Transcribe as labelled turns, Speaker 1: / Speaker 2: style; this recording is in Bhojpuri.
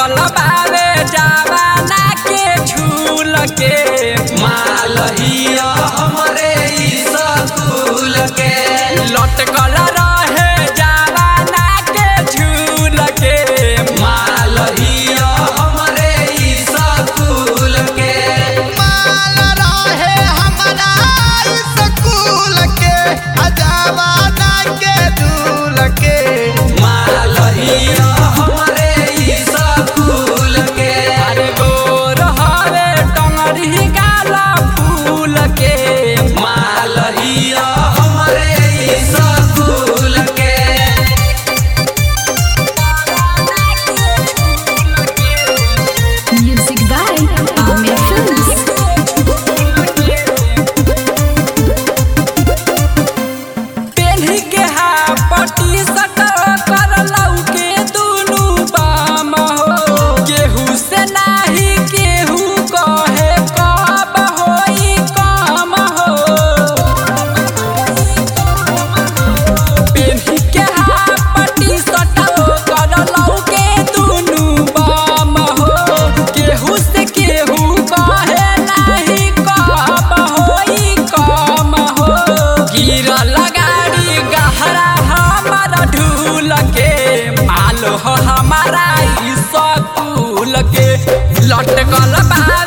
Speaker 1: लटकल बावे जवाना के झूल के
Speaker 2: मालहिया हमरे ई स्कूल के
Speaker 1: लटकल रहे जवाना के झूल के
Speaker 2: मालहिया हमरे ई स्कूल के
Speaker 3: माल रहे हमरा स्कूल के अजवाना के दूल के
Speaker 2: मालहिया हमरे ई स्कूल के
Speaker 1: अरे गोर हरे टंगरी गाला फूल के
Speaker 2: मालहिया हमरे ई स्कूल के
Speaker 4: Music by Amir Films.
Speaker 1: पेन्ही के हापटी सट कर लौके दुनु बाम हो केहू से नाही केहू कहे कब होई काम हो पेन्ही के हापटी सट कर लौके दुनु बाम हो केहू से केहू कहे नाही कब होई काम हो गिरल गाड़ी गहरा हमारा ढूल के माल हो हमारा ई सकूल के लटकल बा